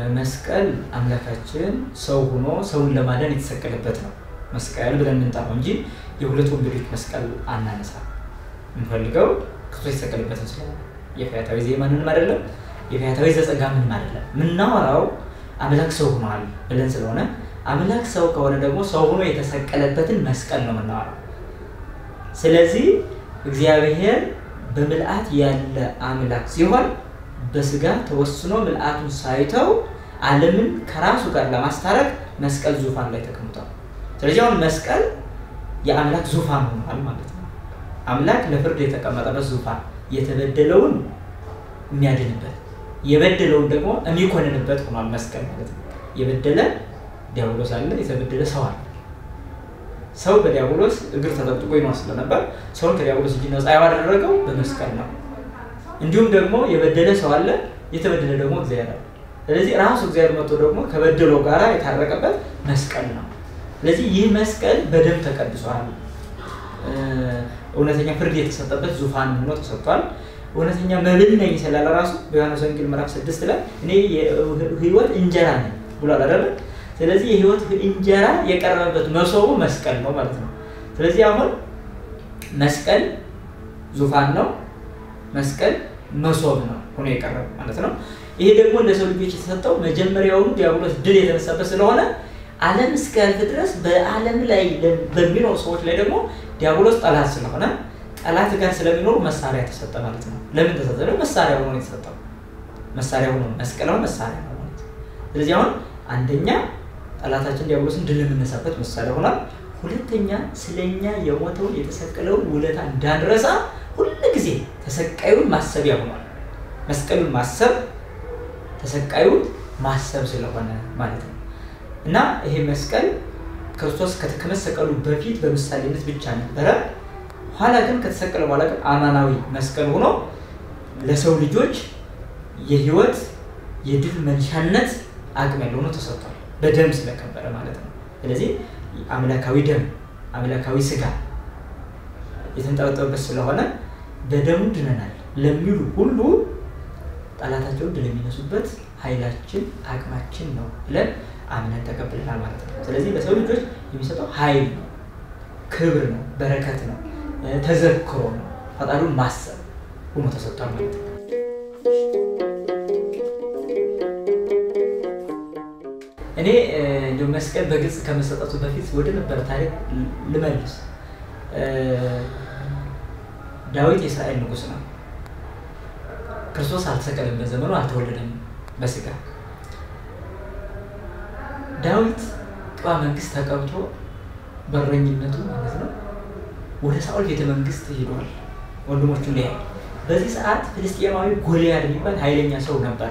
መስቀል አምላካችን ሰው ሆኖ ሰውን ለማዳን የተሰቀለበት ነው መስቀል ብለን የምንጠራው እንጂ የሁለት ወንበዴዎች መስቀል አናነሳ። የምንፈልገው ክርስቶስ የተሰቀለበትን ስለሆነ የፈያታዊ ዜማንንም አይደለም የፈያታዊ ዘጸጋ ምንም አይደለም። የምናወራው አምላክ ሰው ሆኗል ብለን ስለሆነ አምላክ ሰው ከሆነ ደግሞ ሰው ሆኖ የተሰቀለበትን መስቀል ነው የምናወራው። ስለዚህ እግዚአብሔር በምልአት ያለ አምላክ ሲሆን በስጋ ተወስኖ ምልአቱን ሳይተው ዓለምን ከራሱ ጋር ለማስታረቅ መስቀል ዙፋን ላይ ተቀምጧል። ስለዚህ አሁን መስቀል የአምላክ ዙፋን ሆኗል ማለት ነው። አምላክ ለፍርድ የተቀመጠበት ዙፋን የተበደለውን የሚያድንበት የበደለውን ደግሞ የሚኮንንበት ሆኗል መስቀል ማለት ነው። የበደለ ዲያብሎስ አለ፣ የተበደለ ሰው አለ። ሰው በዲያብሎስ እግር ተጠቅጥቆ ይኖር ስለነበር ሰውን ከዲያብሎስ እጅ ነፃ ያደረገው በመስቀል ነው። እንዲሁም ደግሞ የበደለ ሰው አለ፣ የተበደለ ደግሞ እግዚአብሔር አለ። ስለዚህ ራሱ እግዚአብሔር መጥቶ ደግሞ ከበደለው ጋር የታረቀበት መስቀል ነው። ስለዚህ ይህ መስቀል በደም ተቀድሷል። እውነተኛ ፍርድ የተሰጠበት ዙፋን ሆኖ ተሰጥቷል። እውነተኛ መብል ነኝ ስላለ ራሱ በዮሐንስ ወንጌል ምዕራፍ ስድስት ላይ እኔ የህይወት እንጀራ ነኝ ብሏል አይደለ? ስለዚህ የህይወት እንጀራ የቀረበበት መሶቡ መስቀል ነው ማለት ነው። ስለዚህ አሁን መስቀል ዙፋን ነው፣ መስቀል መሶብ ነው ሆኖ የቀረበ ማለት ነው። ይሄ ደግሞ ለሰው ልጆች የተሰጠው መጀመሪያውኑ ዲያብሎስ ድል የተነሳበት ስለሆነ ዓለም እስኪያልፍ ድረስ በዓለም ላይ በሚኖሩ ሰዎች ላይ ደግሞ ዲያብሎስ ጠላት ስለሆነ ጠላት ጋር ስለሚኖሩ መሳሪያ ተሰጠ ማለት ነው። ለምን ተሰጠ? መሳሪያ ሆኖ የተሰጠው መሳሪያ ሆኖ መስቀል አሁን መሳሪያ ነው ማለት ነው። ስለዚህ አሁን አንደኛ ጠላታችን ዲያብሎስን ድል የምነሳበት መሳሪያ ሆኗል። ሁለተኛ ስለኛ የሞተውን የተሰቀለውን ውለታ እንዳንረሳ ሁል ጊዜ ተሰቃዩን ማሰቢያ ሆኗል። መስቀሉን ማሰብ ተሰቃዩን ማሰብ ስለሆነ ማለት ነው እና ይሄ መስቀል ክርስቶስ ከመሰቀሉ በፊት በምሳሌነት ብቻ ነበረ። ኋላ ግን ከተሰቀለ በኋላ ግን አማናዊ መስቀል ሆኖ ለሰው ልጆች የህይወት የድል መንሻነት አቅም ያለው ሆኖ ተሰጥቷል። በደም ስለከበረ ማለት ነው። ስለዚህ አምላካዊ ደም አምላካዊ ስጋ የተንጠበጠበበት ስለሆነ በደሙ ድነናል ለሚሉ ሁሉ ጠላታቸውን ድል የሚነሱበት ኃይላችን አቅማችን ነው ብለን አምነን ተቀብለናል ማለት ነው። ስለዚህ ለሰው ልጆች የሚሰጠው ኃይል ነው፣ ክብር ነው፣ በረከት ነው፣ ተዘክሮ ነው፣ ፈጣሪውን ማሰብ ሆኖ ተሰጥቷል ማለት ነው። እኔ እንዲሁ መስቀል በግልጽ ከመሰጠቱ በፊት ወደ ነበረ ታሪክ ልመልስ። ዳዊት የእስራኤል ንጉሥ ነው። ክርስቶስ አልተሰቀለም፣ በዘመኑ አልተወለደም በስጋ ዳዊት ቅባ መንግስት ተቀብቶ በረኝነቱ ማለት ነው ወደ ሳኦል ቤተ መንግስት ሄዷል፣ ወንድሞቹን ሊያይ። በዚህ ሰዓት ፍልስጤማዊ ጎልያድ የሚባል ኃይለኛ ሰው ነበረ።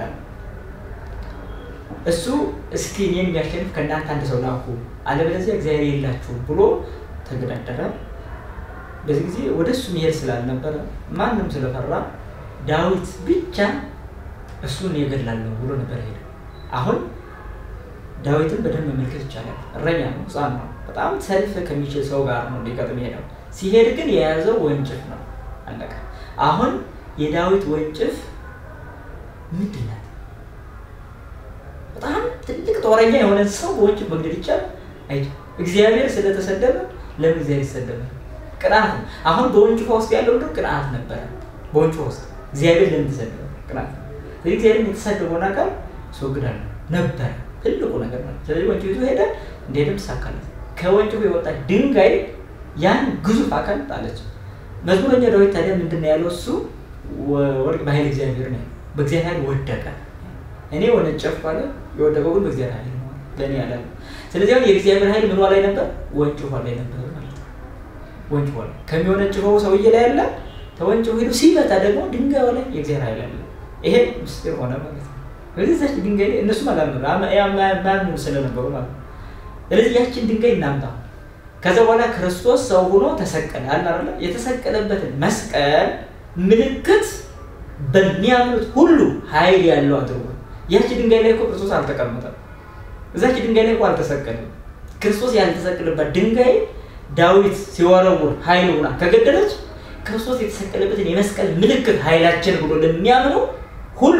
እሱ እስኪ እኔን የሚያሸንፍ ከእናንተ አንድ ሰው ላኩ፣ አለበለዚያ እግዚአብሔር የላችሁም ብሎ ተገዳደረ። በዚህ ጊዜ ወደ እሱ መሄድ ስላልነበረ ማንም ስለፈራ ዳዊት ብቻ እሱን የገድላለሁ ብሎ ነበር ሄደ። አሁን ዳዊትን በደንብ መመልከት ይቻላል። እረኛ ነው፣ ሕፃን ነው። በጣም ሰልፍ ከሚችል ሰው ጋር ነው ሊገጥም ሄደው። ሲሄድ ግን የያዘው ወንጭፍ ነው። አለቀ። አሁን የዳዊት ወንጭፍ ምንድን ናት? በጣም ትልቅ ጦረኛ የሆነ ሰው በወንጭፍ መግደል ይቻላል? አይ እግዚአብሔር ስለተሰደበ ለምን እግዚአብሔር ይሰደበ? ቅንዓት ነው። አሁን በወንጭፏ ውስጥ ያለው እንደው ቅንዓት ነበረ። በወንጭፏ ውስጥ እግዚአብሔር ለምን ተሰደበ? ቅንዓት ነው። ስለዚህ እግዚአብሔር የተሰደበውን አካል አስወግዳለሁ ነበረ ትልቁ ነገር ነው። ስለዚህ ወንጭፍ ይዞ ሄደ፣ እንደሄደም ተሳካለት። ከወንጭፉ የወጣ ድንጋይ ያን ግዙፍ አካል ጣለች። መዝሙረኛ ዳዊት ታዲያ ምንድን ነው ያለው? እሱ ወርቅ በኃይል እግዚአብሔር ነው፣ በእግዚአብሔር ኃይል ወደቀ። እኔ ወነጨፍኩ አለ፣ የወደቀው ግን በእግዚአብሔር ኃይል ነው ለእኔ ያላለ። ስለዚህ አሁን የእግዚአብሔር ኃይል ምኗ ላይ ነበር? ወንጭፏ ላይ ነበር ማለት ነው። ወንጭፏ ላይ ከሚወነጭፈው ሰውዬ ላይ ያለ ተወንጭፎ ሄዶ ሲመታ ደግሞ ድንጋዩ ላይ የእግዚአብሔር ኃይል አለ። ይሄ ምስጢር ሆነ ማለት ነው። ስለዚህ ዛች ድንጋይ ላይ እነሱም አላምኑ ስለነበሩ ማለት ነው። ስለዚህ ያችን ድንጋይ እናምጣ። ከዛ በኋላ ክርስቶስ ሰው ሆኖ ተሰቀለ አለ አይደለ? የተሰቀለበትን መስቀል ምልክት በሚያምኑት ሁሉ ኃይል ያለው አድርጎ ያቺ ድንጋይ ላይ እኮ ክርስቶስ አልተቀመጠም። እዛች ድንጋይ ላይ እኮ አልተሰቀለም። ክርስቶስ ያልተሰቀለበት ድንጋይ ዳዊት ሲወረውር ኃይል ሆና ከገደለች ክርስቶስ የተሰቀለበትን የመስቀል ምልክት ኃይላችን ብሎ ለሚያምኑ ሁሉ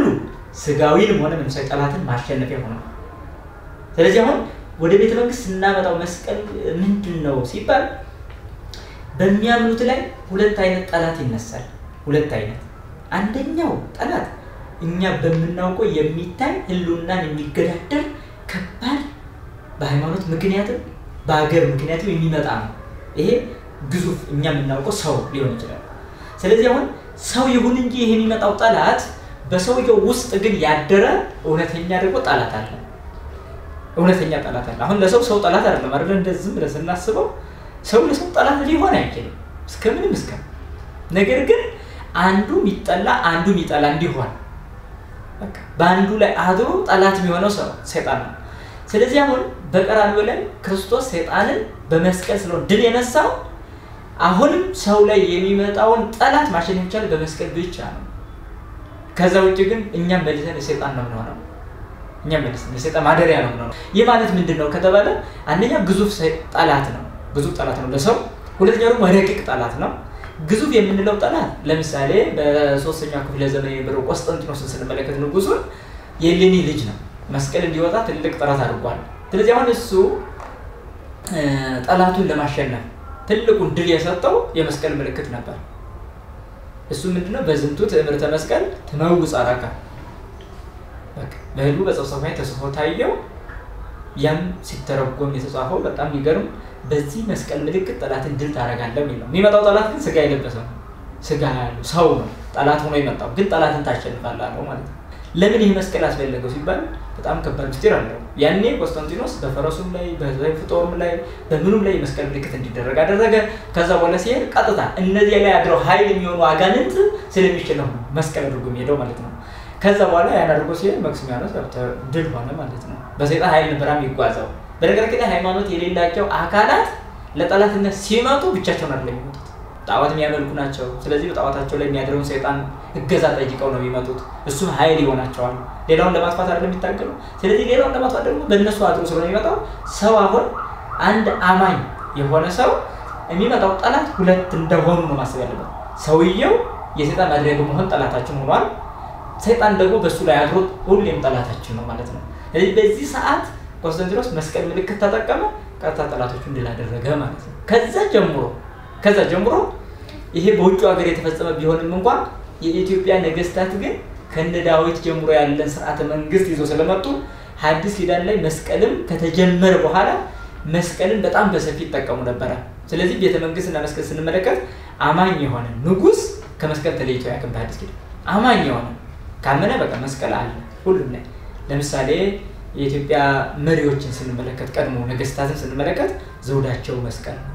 ስጋዊንም ሆነ መንፈሳዊ ጠላትን ማሸነፊያ ሆነ። ስለዚህ አሁን ወደ ቤተ መንግስት ስናመጣው መስቀል ምንድን ነው ሲባል በሚያምኑት ላይ ሁለት አይነት ጠላት ይነሳል። ሁለት አይነት አንደኛው ጠላት እኛ በምናውቀው የሚታይ ህልውናን የሚገዳደር ከባድ በሃይማኖት ምክንያትም በሀገር ምክንያትም የሚመጣ ነው። ይሄ ግዙፍ እኛ የምናውቀው ሰው ሊሆን ይችላል። ስለዚህ አሁን ሰው ይሁን እንጂ ይሄ የሚመጣው ጠላት በሰውየው ውስጥ ግን ያደረ እውነተኛ ደግሞ ጠላት አለ። እውነተኛ ጠላት አለ። አሁን ለሰው ሰው ጠላት አይደለም አይደለ? እንደዚህ ዝም ብለን ስናስበው ሰው ለሰው ጠላት ሊሆን አይችልም እስከምንም እስከ ነገር ግን አንዱ የሚጠላ አንዱ የሚጠላ እንዲሆን በአንዱ ላይ አድሮ ጠላት የሚሆነው ሰው ሰይጣን ነው። ስለዚህ አሁን በቀራንዮ ላይ ክርስቶስ ሰይጣንን በመስቀል ስለሆነ ድል የነሳው አሁንም ሰው ላይ የሚመጣውን ጠላት ማሸነፍ ይቻል በመስቀል ብቻ ነው። ከዛ ውጭ ግን እኛም መልሰን የሰይጣን ነው የምንሆነው። እኛም መልሰን የሰይጣን ማደሪያ ነው የምንሆነው። ይህ ማለት ምንድን ነው ከተባለ አንደኛ ግዙፍ ጠላት ነው፣ ግዙፍ ጠላት ነው ለሰው። ሁለተኛው ደግሞ ረቂቅ ጠላት ነው። ግዙፍ የምንለው ጠላት ለምሳሌ በሶስተኛው ክፍለ ዘመን የነበረው ቆስጠንጢኖስን ስንመለከት ንጉሱን የእሌኒ ልጅ ነው። መስቀል እንዲወጣ ትልቅ ጥረት አድርጓል። ስለዚህ አሁን እሱ ጠላቱን ለማሸነፍ ትልቁን ድል የሰጠው የመስቀል ምልክት ነበር። እሱ ምንድነው? በዝንቱ ትእምርተ መስቀል ትመውፅ አራካ በህልሙ በጸፍጸፍ ላይ ተጽፎ ታየው። ያም ሲተረጎም የተጻፈው በጣም የሚገርም በዚህ መስቀል ምልክት ጠላትን ድል ታደርጋለህ የሚል ነው። የሚመጣው ጠላት ግን ስጋ የለበሰ ነው። ስጋ ያለው ሰው ነው ጠላት ሆኖ የመጣው ግን ጠላትን ታሸንፋለህ አለው ማለት ነው። ለምን ይህ መስቀል አስፈለገው ሲባል በጣም ከባድ ምስጢር አለው። ያኔ ቆስጠንጢኖስ በፈረሱም ላይ በሰይፍ ጦሩም ላይ በምኑም ላይ የመስቀል ምልክት እንዲደረግ አደረገ። ከዛ በኋላ ሲሄድ ቀጥታ እነዚያ ላይ አድረው ኃይል የሚሆኑ አጋንንት ስለሚሸነፉ ነው መስቀል አድርጎ የሚሄደው ማለት ነው። ከዛ በኋላ ያን አድርጎ ሲሄድ መክስሚያኖስ ድል ሆነ ማለት ነው። በሰይጣን ኃይል ነበር የሚጓዘው። በነገራችን ላይ ሃይማኖት የሌላቸው አካላት ለጠላትነት ሲመጡ ብቻቸውን አይደለም የሚመጡት፣ ጣዖት የሚያመልኩ ናቸው። ስለዚህ በጣዖታቸው ላይ የሚያድረውን ሰይጣን እገዛ ጠይቀው ነው የሚመጡት። እሱ ኃይል ይሆናቸዋል። ሌላውን ለማጥፋት አይደለም የሚታገሉ። ስለዚህ ሌላውን ለማጥፋት ደግሞ በእነሱ አድሮ ስለሆነ የሚመጣው ሰው አሁን አንድ አማኝ የሆነ ሰው የሚመጣው ጠላት ሁለት እንደሆኑ ነው ማሰብ ያለበት። ሰውየው የሰይጣን ማድሪያ በመሆን ጠላታችን ሆኗል። ሰይጣን ደግሞ በእሱ ላይ አድሮ ሁሌም ጠላታችን ነው ማለት ነው። ስለዚህ በዚህ ሰዓት ቆስጠንጢኖስ መስቀል ምልክት ተጠቀመ፣ ቀጥታ ጠላቶቹን ድል አደረገ ማለት ነው። ከዛ ጀምሮ ከዛ ጀምሮ ይሄ በውጭ ሀገር የተፈጸመ ቢሆንም እንኳን የኢትዮጵያ ነገስታት ግን ከነ ዳዊት ጀምሮ ያለን ስርዓተ መንግስት ይዞ ስለመጡ ሐዲስ ኪዳን ላይ መስቀልም ከተጀመረ በኋላ መስቀልን በጣም በሰፊ ይጠቀሙ ነበረ። ስለዚህ ቤተ መንግስትና መስቀል ስንመለከት አማኝ የሆነ ንጉስ ከመስቀል ተለይቶ ያቅም በሐዲስ ኪዳን አማኝ የሆነ ካመነ በቃ መስቀል አለ ሁሉም ላይ ለምሳሌ የኢትዮጵያ መሪዎችን ስንመለከት ቀድሞ ነገስታትን ስንመለከት ዘውዳቸው መስቀል ነው።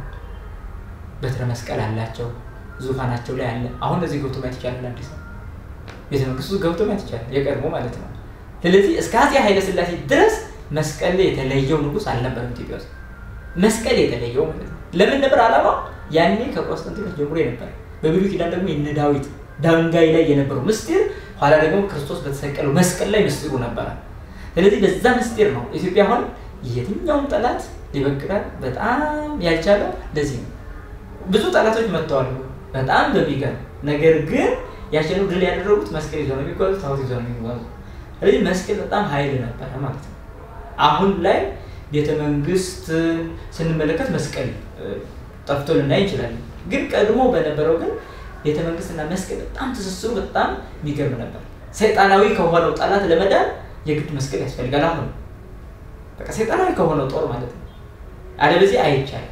በትረ መስቀል አላቸው። ዙፋናቸው ላይ አለ። አሁን እዚህ ገብቶ ማየት ይቻላል። አዲስ ቤተ መንግስቱ ገብቶ ማየት ይቻላል። የቀድሞ ማለት ነው። ስለዚህ እስከ አፄ ኃይለ ሥላሴ ድረስ መስቀል የተለየው ንጉስ አልነበረም ኢትዮጵያ ውስጥ መስቀል የተለየው ማለት ነው። ለምን ነበር ዓላማው? ያኔ ከቆስጠንጢኖስ ጀምሮ የነበረ በብሉይ ኪዳን ደግሞ የነ ዳዊት ድንጋይ ላይ የነበረው ምስጢር ኋላ ደግሞ ክርስቶስ በተሰቀለው መስቀል ላይ ምስጢሩ ነበረ። ስለዚህ በዛ ምስጢር ነው ኢትዮጵያ አሁን የትኛውም ጠላት ሊበግራት በጣም ያልቻለ ለዚህ ነው። ብዙ ጠላቶች መጥተዋል በጣም በሚገርም ነገር ግን ያሸነፉ ድል ያደረጉት መስቀል ይዘው ነው የሚጓዙ፣ ታቦት ይዘው ነው የሚጓዙ። ስለዚህ መስቀል በጣም ኃይል ነበረ ማለት ነው። አሁን ላይ ቤተ መንግስት ስንመለከት መስቀል ጠፍቶ ልናይ እንችላለን። ግን ቀድሞ በነበረው ግን ቤተ መንግስትና መስቀል በጣም ትስስሩ በጣም የሚገርም ነበር። ሰይጣናዊ ከሆነው ጠላት ለመዳን የግድ መስቀል ያስፈልጋል። አሁን በቃ ሰይጣናዊ ከሆነው ጦር ማለት ነው። አለበዚህ አይቻልም።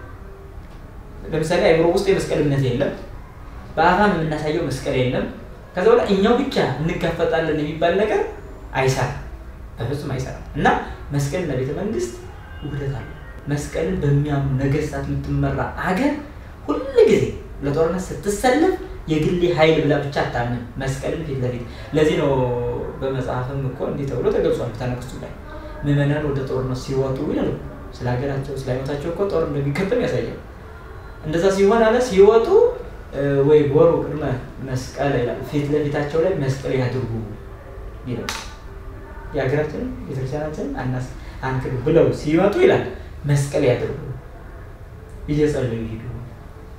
ለምሳሌ አይምሮ ውስጥ የመስቀል እምነት የለም። በአፋም የምናሳየው መስቀል የለም። ከዛ በኋላ እኛው ብቻ እንጋፈጣለን የሚባል ነገር አይሰራም፣ በፍጹም አይሰራም። እና መስቀልና ቤተ መንግስት ውህደት አለ። መስቀልን በሚያምኑ ነገስታት የምትመራ አገር ሁል ጊዜ ለጦርነት ስትሰለፍ የግሌ ኃይል ብላ ብቻ አታምን፣ መስቀልን ፊት ለፊት ለዚህ ነው በመጽሐፍም እኮ እንዲህ ተብሎ ተገልጿል። ተነክሱ ላይ ምዕመናን ወደ ጦርነት ሲወጡ ይላሉ ስለ ሀገራቸው ስለ ሃይማኖታቸው እኮ ጦር እንደሚከተም ያሳያል። እንደዛ ሲሆን አለ ሲወጡ ወይ ጎሩ ቅድመ መስቀል ይላል ፊት ለፊታቸው ላይ መስቀል ያድርጉ ይላል። የሀገራችንን ቤተክርስቲያናችንን አናስ አንክዱ ብለው ሲወጡ ይላል መስቀል ያድርጉ እየጸለዩ ሂዱ።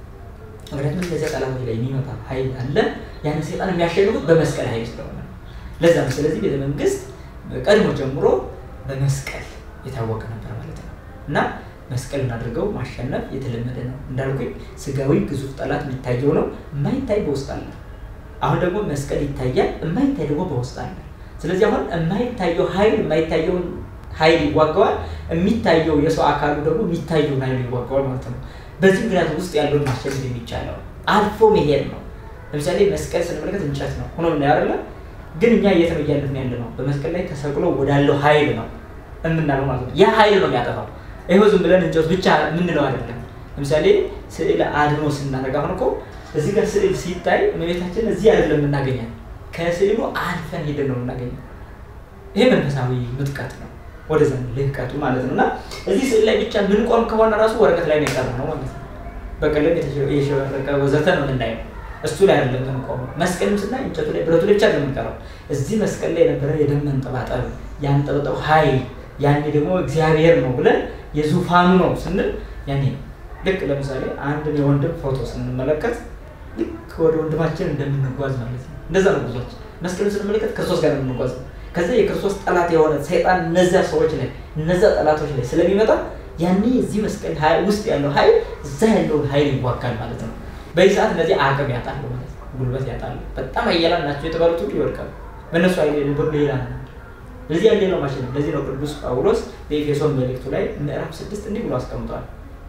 ምክንያቱም እነዚያ ጠላቶች ላይ የሚመጣ ኃይል አለ። ያን ሰይጣን የሚያሸንፉት በመስቀል ኃይል ስለሆነ ለዛ ነው። ስለዚህ ቤተ መንግስት ቀድሞ ጀምሮ በመስቀል የታወቀ ነበር ማለት ነው እና መስቀልን አድርገው ማሸነፍ የተለመደ ነው። እንዳልኩኝ ስጋዊ ግዙፍ ጠላት የሚታየው ነው፣ የማይታይ በውስጥ አለ። አሁን ደግሞ መስቀል ይታያል፣ የማይታይ ደግሞ በውስጥ አለ። ስለዚህ አሁን የማይታየው ኃይል የማይታየውን ኃይል ይዋጋዋል፣ የሚታየው የሰው አካሉ ደግሞ የሚታየውን ኃይል ይዋጋዋል ማለት ነው። በዚህ ምክንያት ውስጥ ያለውን ማሸነፍ የሚቻለው አልፎ መሄድ ነው። ለምሳሌ መስቀል ስንመለከት እንጨት ነው ሆኖ ምናያለ ግን እኛ የት ነው እያለፍን ያለ ነው? በመስቀል ላይ ተሰቅሎ ወዳለው ኃይል ነው የምናለው ማለት ነው። ያ ኃይል ነው የሚያጠፋው። ይኸው ዝም ብለን እንጨት ብቻ የምንለው አይደለም። ለምሳሌ ስዕል አድኖ ስናደርግ አሁን እኮ እዚህ ጋር ስዕል ሲታይ እመቤታችን እዚህ አይደለም የምናገኛት፣ ከስዕሉ አልፈን ሄደን ነው የምናገኘው። ይሄ መንፈሳዊ ምጥቀት ነው፣ ወደዛ ልህቀቱ ማለት ነው። እና እዚህ ስዕል ላይ ብቻ ምንቆም ከሆነ ራሱ ወረቀት ላይ ነው የቀረ ነው ማለት ነው። በቀለም የሸበረቀ ወዘተ ነው የምናየው እሱ ላይ አይደለም የምንቆመው። መስቀልም ስናይ እንጨቱ ላይ ብረቱ ላይ ብቻ ነው የምንቀረው። እዚህ መስቀል ላይ የነበረ የደም መንጠባጠብ ያንጠበጠው ኃይል ያኔ ደግሞ እግዚአብሔር ነው ብለን የዙፋኑ ነው ስንል ያኔ ነው። ልክ ለምሳሌ አንድን የወንድም ፎቶ ስንመለከት ልክ ወደ ወንድማችን እንደምንጓዝ ማለት ነው። እንደዛ ነው ጉዟችን። መስቀልን ስንመለከት ክርስቶስ ጋር የምንጓዝ ነው። ከዚያ የክርስቶስ ጠላት የሆነ ሰይጣን እነዚያ ሰዎች ላይ እነዚያ ጠላቶች ላይ ስለሚመጣ ያኔ እዚህ መስቀል ውስጥ ያለው ኃይል እዛ ያለውን ኃይል ይዋጋል ማለት ነው። በዚህ ሰዓት እነዚህ አቅም ያጣሉ ማለት ነው። ጉልበት ያጣሉ። በጣም ኃያላን ናቸው የተባሉት ሁሉ ይወድቃሉ። በእነሱ ኃይል ብሎ ሌላ ነው። ለዚህ ያለ ነው ማሽን። ለዚህ ነው ቅዱስ ጳውሎስ በኤፌሶን መልእክቱ ላይ ምዕራፍ ስድስት እንዲህ ብሎ አስቀምጧል።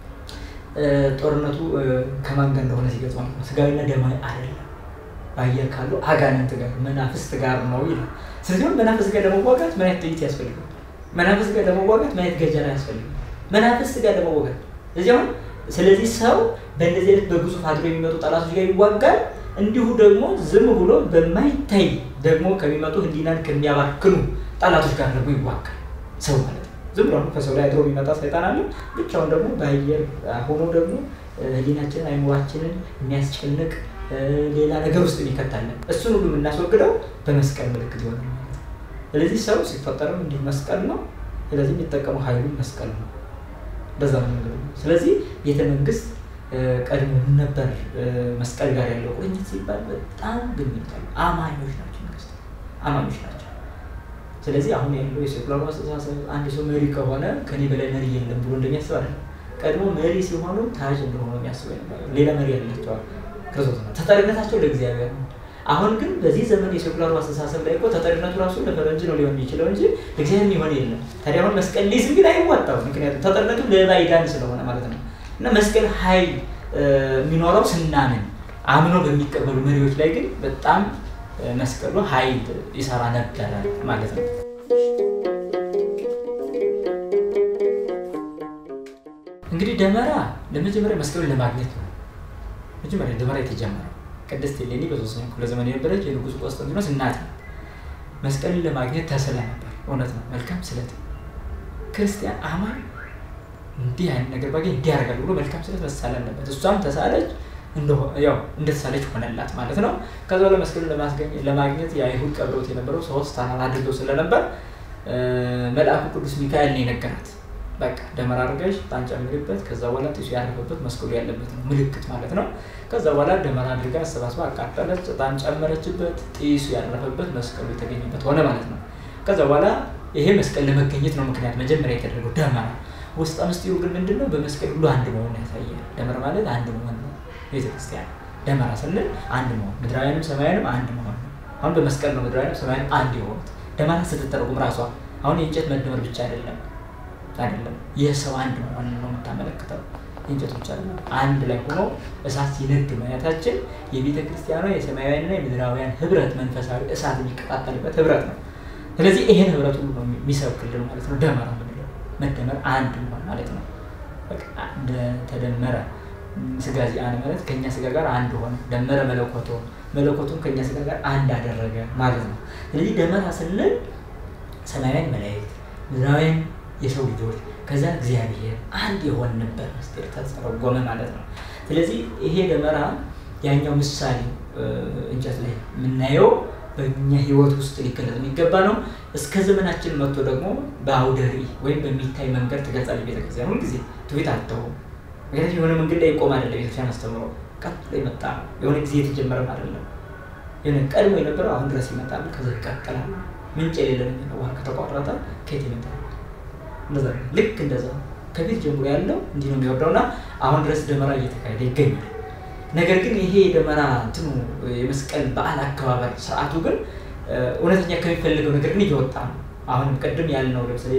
ጦርነቱ ከማን ጋር እንደሆነ ሲገልጽ ማለት ነው ስጋዊና ደማዊ አይደለም፣ በአየር ካሉ አጋንንት ጋር መናፍስት ጋር ነው ይላል። ስለዚህ መናፍስት ጋር ለመዋጋት ምን አይነት ጥይት ያስፈልጋል? መናፍስት ጋር ለመዋጋት ምን አይነት ገጀራ ያስፈልጋል? መናፍስት ጋር ለመዋጋት እዚህ አሁን ስለዚህ ሰው በእንደዚህ አይነት በግዙፍ አድሮ የሚመጡ ጠላቶች ጋር ይዋጋል። እንዲሁ ደግሞ ዝም ብሎ በማይታይ ደግሞ ከሚመጡ ሕሊናን ከሚያባክኑ ጠላቶች ጋር ደግሞ ይዋጋል ሰው ማለት ነው። ዝም ብሎ ከሰው ላይ አድሮ የሚመጣ ሰይጣን አለ። ብቻውን ደግሞ በአየር ሆኖ ደግሞ ሕሊናችንን አይምሯችንን የሚያስጨንቅ ሌላ ነገር ውስጥ የሚከታለን እሱን ሁሉ የምናስወግደው በመስቀል ምልክት ይሆናል ማለት ነው። ስለዚህ ሰው ሲፈጠርም እንዲህ መስቀል ነው። ስለዚህ የሚጠቀመው ኃይሉን መስቀል ነው። በዛ ነው መንገዱ። ስለዚህ ቤተ መንግስት ቀድሞ ነበር መስቀል ጋር ያለው ቁርኝት ሲባል በጣም ግንኙነት አለው። አማኞች ናቸው፣ መንግስት አማኞች ናቸው። ስለዚህ አሁን ያለው የሴኩላር አስተሳሰብ አንድ ሰው መሪ ከሆነ ከኔ በላይ መሪ የለም ብሎ እንደሚያስብ አይደለም። ቀድሞ መሪ ሲሆኑ ታጅ እንደሆነ የሚያስቡ ሌላ መሪ ያላቸዋል ክርስቶስ ነው። ተጠሪነታቸው ለእግዚአብሔር ነው። አሁን ግን በዚህ ዘመን የሴኩላሩ አስተሳሰብ ላይ እኮ ተጠሪነቱ ራሱ ለፈረንጅ ነው ሊሆን የሚችለው እንጂ ለእግዚአብሔር የሚሆን የለም። ታዲያ አሁን መስቀል ሊይዝ ግን አይዋጣው፣ ምክንያቱም ተጠሪነቱ ለባዕዳን ስለሆነ ማለት ነው። እና መስቀል ኃይል የሚኖረው ስናምን አምኖ በሚቀበሉ መሪዎች ላይ ግን በጣም መስቀሉ ኃይል ይሰራ ነበረ ማለት ነው። እንግዲህ ደመራ ለመጀመሪያ መስቀሉን ለማግኘት ነው። መጀመሪያ ደመራ የተጀመረው ቅድስት እሌኒ በሶስተኛው ክፍለ ዘመን የነበረች የንጉሱ ቆስጠንጢኖስ እናት ነው። መስቀልን ለማግኘት ተስላ ነበር። እውነት ነው። መልካም ስለት ክርስቲያን አማን እንዲህ አይነት ነገር ባገኝ እንዲህ ያደርጋል ብሎ መልካም ስለት መሳለን ነበር። እሷም ተሳለች፣ ያው እንደተሳለች ሆነላት ማለት ነው። ከዛ በኋላ መስቀሉን ለማግኘት የአይሁድ ቀብረውት የነበረው ሶስት ተራራ አድርገው ስለነበር መልአኩ ቅዱስ ሚካኤል ነው የነገራት። በቃ ደመራ አድርገሽ ዕጣን ጨምሪበት፣ ከዛ በኋላ ጢሱ ያረፈበት መስቀሉ ያለበት ነው ምልክት ማለት ነው። ከዛ በኋላ ደመራ አድርጋ አሰባስባ አቃጠለች፣ ዕጣን ጨመረችበት፣ ጢሱ ያረፈበት መስቀሉ የተገኘበት ሆነ ማለት ነው። ከዛ በኋላ ይሄ መስቀል ለመገኘት ነው ምክንያት መጀመሪያ የተደረገው ደመራ። ውስጥ ምስጢሩ ግን ምንድን ነው? በመስቀል ሁሉ አንድ መሆን ያሳያል። ደመራ ማለት አንድ መሆን ነው። ቤተክርስቲያን ደመራ ስንል አንድ መሆን፣ ምድራውያንም ሰማያንም አንድ መሆን ነው። አሁን በመስቀል ነው ምድራውያንም ሰማያንም አንድ የሆኑት። ደመራ ስትተረጉም ራሷ አሁን የእንጨት መደመር ብቻ አይደለም አይደለም የሰው አንድ መሆን ነው የምታመለክተው። የእንጨት ብቻ አይደለም። አንድ ላይ ሆኖ እሳት ሲነድ ማየታችን የቤተ ክርስቲያኗ የሰማያውያንና የምድራውያን ህብረት መንፈሳዊ እሳት የሚቀጣጠልበት ህብረት ነው። ስለዚህ ይሄን ህብረት ሁሉ ነው የሚሰብክልን ማለት ነው። ደመራ ምንለው መደመር አንድ መሆን ማለት ነው። ተደመረ ስጋ ዚአነ ማለት ከእኛ ስጋ ጋር አንድ ሆነ። ደመረ መለኮቶ መለኮቱን ከእኛ ስጋ ጋር አንድ አደረገ ማለት ነው። ስለዚህ ደመራ ስንል ሰማያውያን መላእክት ምድራውያን የሰው ልጆች ከዛ እግዚአብሔር አንድ የሆንበት ምስጢር ተተረጎመ ማለት ነው። ስለዚህ ይሄ ደመራ ያኛው ምሳሌ እንጨት ላይ የምናየው በእኛ ህይወት ውስጥ ሊገለጽ የሚገባ ነው። እስከ ዘመናችን መጥቶ ደግሞ በአውደ ርዕይ ወይም በሚታይ መንገድ ትገልጻለች ቤተክርስቲያን። ሁልጊዜ ትውፊት አትተውም። ምክንያቱም የሆነ መንገድ ላይ ይቆም አይደለም ቤተክርስቲያን አስተምሮ ቀጥሎ የመጣ ነው። የሆነ ጊዜ የተጀመረም አይደለም። ቀድሞ የነበረው አሁን ድረስ ይመጣል፣ ከዛ ይቀጥላል። ምንጭ የሌለ ነገር ውሃ ከተቋረጠ ከየት ይመጣል? እንደዛ ልክ እንደዛ ከቤት ጀምሮ ያለው እንዲህ ነው የሚወርደውና አሁን ድረስ ደመራ እየተካሄደ ይገኛል። ነገር ግን ይሄ የደመራ እንትኑ የመስቀል በዓል አከባበር ስርዓቱ ግን እውነተኛ ከሚፈልገው ነገር ግን እየወጣ ነው። አሁን ቅድም ያልነው ለምሳሌ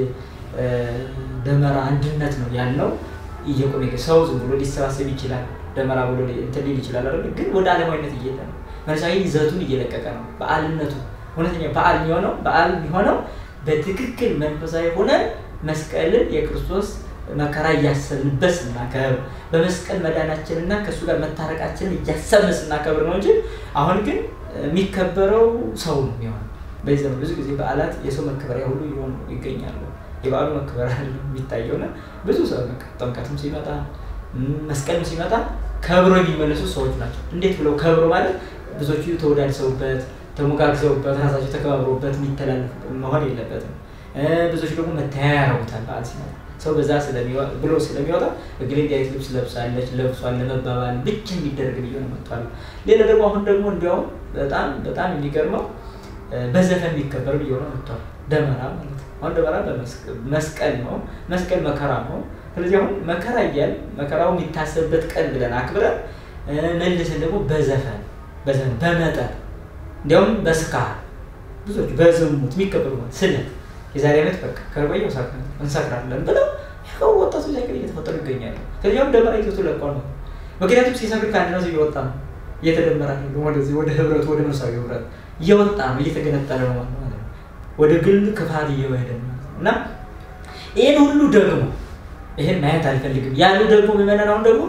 ደመራ አንድነት ነው ያልነው እየቆመ ሰው ዝም ብሎ ሊሰባሰብ ይችላል። ደመራ ብሎ እንትን ሊል ይችላል አይደል? ግን ወደ ዓለማዊነት እየሄደ ነው። መንፈሳዊ ይዘቱን እየለቀቀ ነው። በዓልነቱ እውነተኛ በዓል የሚሆነው በዓል የሚሆነው በትክክል መንፈሳዊ ሆነን መስቀልን የክርስቶስ መከራ እያሰብንበት ስናከብር በመስቀል መዳናችንና ከእሱ ጋር መታረቃችንን እያሰብን ስናከብር ነው እንጂ አሁን ግን የሚከበረው ሰው ነው የሚሆነው። በዚህ ዘመን ብዙ ጊዜ በዓላት የሰው መከበሪያ ሁሉ እየሆኑ ይገኛሉ። የበዓሉ መከበር የሚታየውና ብዙ ሰው ጥምቀትም ሲመጣ መስቀልም ሲመጣ ከብሮ የሚመለሱ ሰዎች ናቸው። እንዴት ብለው ከብሮ ማለት ብዙዎቹ ተወዳድሰውበት ተሞጋግዘውበት ራሳቸው ተከባብረውበት የሚተላለፍ መሆን የለበትም። ብዙዎች ደግሞ መተያያ ያረጉታል። በዓል ሲመጣ ሰው በዛ ብሎ ስለሚወጣ እግሌ እንዲህ አይነት ልብስ ለብሳለች ለብሷል ለመባባል ብቻ የሚደረግ እየሆነ መጥቷል። ሌላ ደግሞ አሁን ደግሞ እንዲያውም በጣም በጣም የሚገርመው በዘፈን የሚከበር እየሆነ መጥቷል። ደመራ ማለት ነው። አሁን ደመራ መስቀል ነው። መስቀል መከራ ነው። ስለዚህ አሁን መከራ እያል መከራው የሚታሰብበት ቀን ብለን አክብረን መልሰን ደግሞ በዘፈን በዘፈን በመጠን እንዲያውም በስካር ብዙዎች በዝሙት የሚከበሩ ስለት የዛሬ ዓመት በቃ ከቆየው እንሰክራለን ብለው ይኸው ወጣቶች ሳይቀር እየተፈጠሩ ይገኛሉ። ከዚያም ደመራ ይዘቱ ለቋል ነው። ምክንያቱም ሲሰክር ከአንድ ነው እየወጣ ነው እየተደመረ ነው ወደዚህ ወደ ህብረቱ ወደ መንፈሳዊ ህብረት እየወጣ ነው እየተገነጠለ ነው ማለት ነው። ወደ ግል ክፋት እየወሄደ ነው እና ይህን ሁሉ ደግሞ ይህን ማየት አልፈልግም ያሉ ደግሞ ምዕመናን አሁን ደግሞ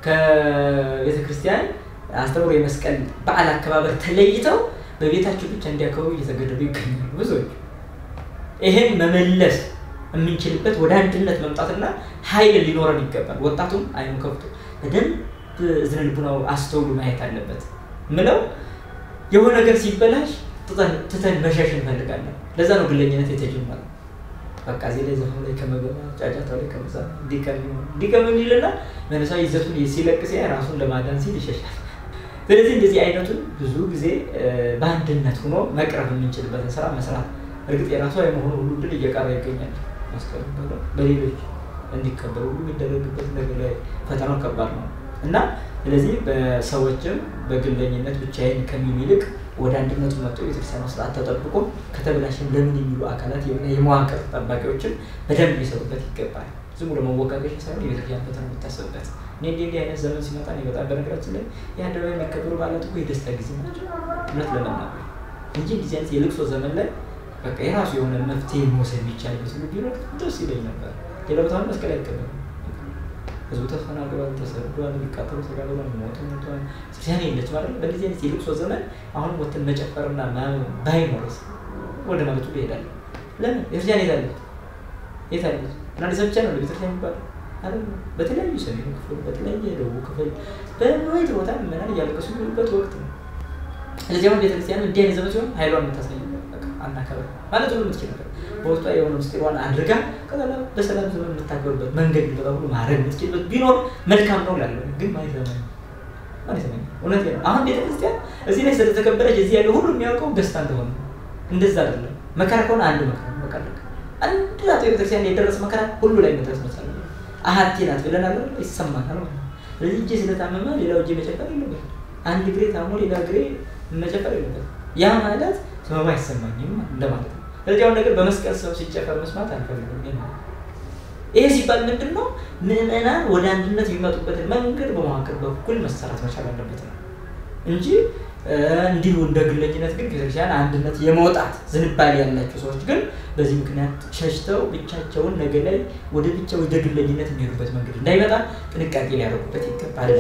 ከቤተ ክርስቲያን አስተምሮ የመስቀል በዓል አከባበር ተለይተው በቤታቸው ብቻ እንዲያከብሩ እየተገደዱ ይገኛሉ ብዙዎች። ይሄን መመለስ የምንችልበት ወደ አንድነት መምጣትና ኃይል ሊኖረን ይገባል። ወጣቱም አይኑ ከፍቶ በደንብ እዝነ ልቡናው አስተውሉ ማየት አለበት። ምለው የሆነ ነገር ሲበላሽ ትተን መሸሽ እንፈልጋለን። ለዛ ነው ግለኝነት የተጀመረው። በቃ እዚህ ላይ ዘፈኑ ላይ ከመገባ ጫጫታው ላይ ከመዛ እንዲቀም ይልና መንፈሳዊ ይዘቱን ሲለቅ ሲያይ ራሱን ለማዳን ሲል ይሸሻል። ስለዚህ እንደዚህ አይነቱን ብዙ ጊዜ በአንድነት ሆኖ መቅረብ የምንችልበትን ስራ መስራት እርግጥ የራሱ የመሆኑ ሁሉ ድል እየቀረ ይገኛል። መስቀሉ በሌሎች እንዲከበሩ ሁሉ የሚደረግበት ነገር ላይ ፈተናው ከባድ ነው እና ስለዚህ በሰዎችም በግለኝነት ብቻዬን ከሚል ይልቅ ወደ አንድነቱ መጥቶ የቤተክርስቲያኑ ስርዓት ተጠብቆ ከተበላሽን ለምን የሚሉ አካላት የመዋቅር ጠባቂዎችም በደንብ ሊሰሩበት ይገባል። ዝም ብሎ መወቃቀሻ ሳይሆን የቤተክርስቲያን ፈተና የሚታሰብበት እኔ እንዲህ እንዲህ አይነት ዘመን ሲመጣ እኔ በጣም በነገራችን ላይ የአደባባይ የሚከበሩ በዓላት እኮ የደስታ ጊዜ ናቸው እውነት ለመናገር እንጂ እንደዚህ አይነት የልቅሶ ዘመን ላይ በቃ የራሱ የሆነ መፍትሄ መውሰድ የሚቻልበት ሁሉ ቢኖር ደስ ይለኝ ነበር። ሌላ ቦታ መስቀል አይከበርም። ህዝቡ ተፈናቅሏል፣ ተሰዷል፣ የሚቃጠሉ ተጋድሏል፣ ሞቱ ሞቷል። ክርስቲያን የለች ማለት በእንደዚህ አይነት የልቅሶ ዘመን አሁን ወጥተን መጨፈርና ባይኖርስ ወደ ማለቱ ይሄዳል። ለምን ቤተክርስቲያን የት አለች? የት አለች? እና አዲስ ብቻ ነው ቤተክርስቲያን የሚባለው አይደል? በተለያዩ ሰሜኑ ክፍል፣ በተለያየ ደቡብ ክፍል በወይት ቦታ ምዕመናን እያለቀሱ የሚሉበት ወቅት ነው። ስለዚህ አሁን ቤተክርስቲያን እንዲህ አይነት ዘመን ሲሆን ኃይሏን የምታሳይ አናከብር ማለት ሁሉ የምትችል ነገር በውስጧ የሆነ ምስጢሯን አድርጋ ከዛ በሰላም ዘመን የምታከብርበት መንገድ ሊመጣ ሁሉ ማድረግ የምትችልበት ቢኖር መልካም ነው ላለው ግን ማለት ዘመን ማለት ዘመን እውነት ነው። አሁን ቤተክርስቲያን እዚህ ላይ ስለተከበረች እዚህ ያለው ሁሉ የሚያውቀው ደስታ እንደሆነ እንደዛ አይደለም። መከራ ከሆነ አንድ መከራ በቃ አንድ ናት ቤተክርስቲያን የደረሰ መከራ ሁሉ ላይ መድረስ መቻል አሀቴ ናት ብለናል ይሰማናል ማለት ነው። ስለዚህ እጄ ስለታመመ ሌላው እጄ መጨፈር የለበት። አንድ እግሬ ታሞ ሌላ እግሬ መጨፈር የለበት። ያ ማለት ህመም አይሰማኝም እንደማለት ነው። ስለዚህ አሁን ነገር በመስቀል ሰው ሲጨፈር መስማት አልፈልግም። ይሄ ሲባል ምንድን ነው? ምዕመናን ወደ አንድነት የሚመጡበትን መንገድ በመዋቅር በኩል መሰራት መቻል አለበት ነው እንጂ እንዲሁ እንደ ግለኝነት ግን ቤተክርስቲያን አንድነት የመውጣት ዝንባሌ ያላቸው ሰዎች ግን በዚህ ምክንያት ሸሽተው ብቻቸውን ነገ ላይ ወደ ብቻ ወደ ግለኝነት የሚሄዱበት መንገድ እንዳይመጣ ጥንቃቄ ሊያደርጉበት ይገባል።